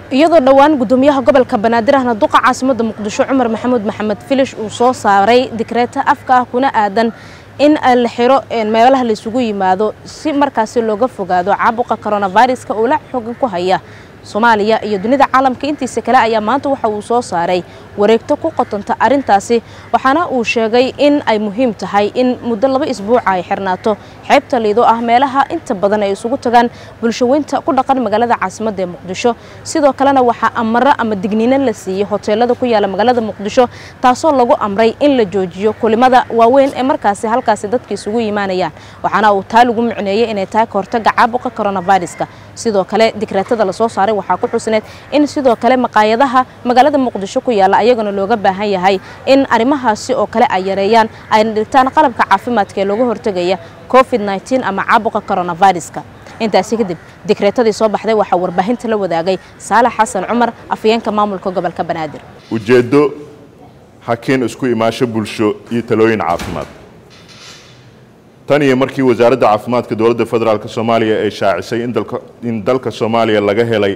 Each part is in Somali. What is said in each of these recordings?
iyadoo dhowaan gudoomiyaha gobolka banaadir ahna duqa caasimada muqdisho cumar maxamuud maxamed filish uu soo saaray dikreeta afka ah kuna aadan in la xiro meelaha laysugu yimaado si markaasi looga fogaado caabuqa coronaviruska oo la xoogan ku haya soomaaliya iyo dunida caalamka intiisa kale ayaa maanta waxa uu soo saaray wareegto ku qotonta arrintaasi waxaana uu sheegay in ay muhiim tahay in muddo laba isbuuca ay xirnaato xeebta liido ah meelaha inta badan ay isugu tagaan bulshaweynta ku dhaqan magaalada caasimadda ee muqdisho sidoo kalena waxaa amaro ama digniino la siiyey hoteelada ku yaala magaalada muqdisho taasoo lagu amray in la joojiyo kulimada waaweyn ee markaasi halkaasi dadka isugu yimaanayaan waxaana uu taa lagu micneeyey inay tahay kahortaga caabuqa coronaviruska sidoo kale dikreetada lasoo saaray waxaa ku xusneed in sidoo kale maqaayadaha magaalada muqdisho ku yaala ayagana looga baahan yahay in arrimahaasi oo kale ay yareeyaan ayna dhigtaan qalabka caafimaadka ee looga hortegaya covid nteen ama caabuqa coronaviruska intaasi kadib dikreetadii soo baxday waxaa warbaahinta la wadaagay saalax xasan cumar afayeenka maamulka gobolka banaadir ujeeddo hakiin isku imaasho bulsho iyo talooyin caafimaad tan iyo markii wasaaradda caafimaadka dowladda federaalk soomaaliya ay shaacisay in dalka soomaaliya laga helay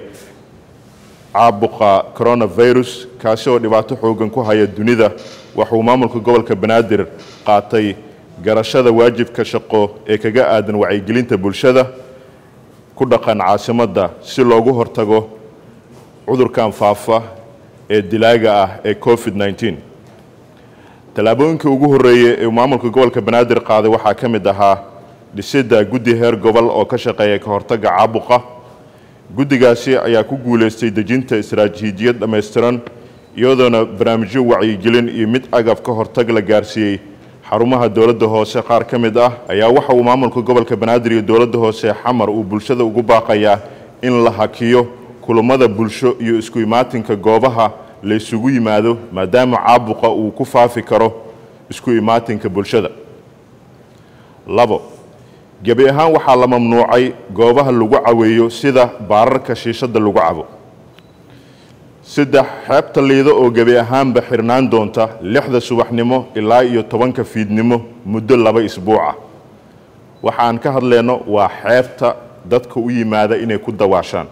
caabuqa coronavirus kaasi oo dhibaato xoogan ku haya dunida waxauu maamulka gobolka banaadir qaatay garashada waajibka shaqo ee kaga aadan wacyigelinta bulshada ku dhaqan caasimadda si loogu hortago cudurkan faafa ee dilaaga ah ee covid nteen tallaabooyinkii ugu horreeyey ee maamulka gobolka banaadir qaaday waxaa ka mid ahaa dhisidda guddi heer gobol oo ka shaqeeya ka hortagga caabuqa guddigaasi ayaa ku guulaystay dejinta istaraatiijiyad dhammaystiran iyadoona barnaamijyo wacyigelin iyo mid agab ka hortag la gaarsiiyey xarumaha dowladda hoose qaar ka mid ah ayaa waxa uu maamulka gobolka banaadir iyo dowladda hoose xamar uu bulshada ugu baaqayaa in la hakiyo kulammada bulsho iyo isku imaatinka goobaha la isugu yimaado maadaama caabuqa uu ku faafi karo isku imaatinka bulshada labo gebi ahaan waxaa la mamnuucay goobaha lagu caweeyo sida baararka shiishadda lagu cabo saddex xeebta liido oo gebi ahaanba xirnaan doonta lixda subaxnimo ilaa iyo tobanka fiidnimo muddo laba isbuuca waxaan ka hadlayno waa xeebta dadka u yimaada inay ku dawaashaan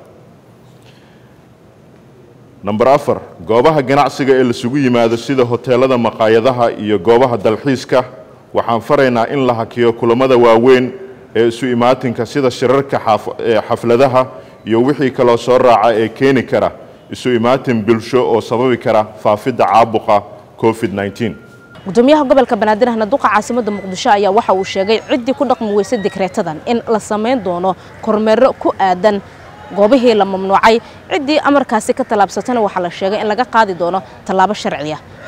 number afar goobaha ganacsiga ee lasugu yimaado sida hoteelada maqaayadaha iyo goobaha dalxiiska waxaan faraynaa in la hakiyo kulammada waaweyn ee isu imaatinka sida shirarka xafladaha iyo wixii kaloo soo raaca ee keeni kara isu imaatin bulsho oo sababi kara faafidda caabuqa covid nteen gudoomiyaha gobolka banaadir ahna duqa caasimada muqdisho ayaa waxa uu sheegay ciddii ku dhaqmi weysa dikreetadan in la samayn doono kormeero ku aadan goobihii la mamnuucay ciddii amarkaasi ka tallaabsatana waxaa la sheegay in laga qaadi doono tallaabo sharciya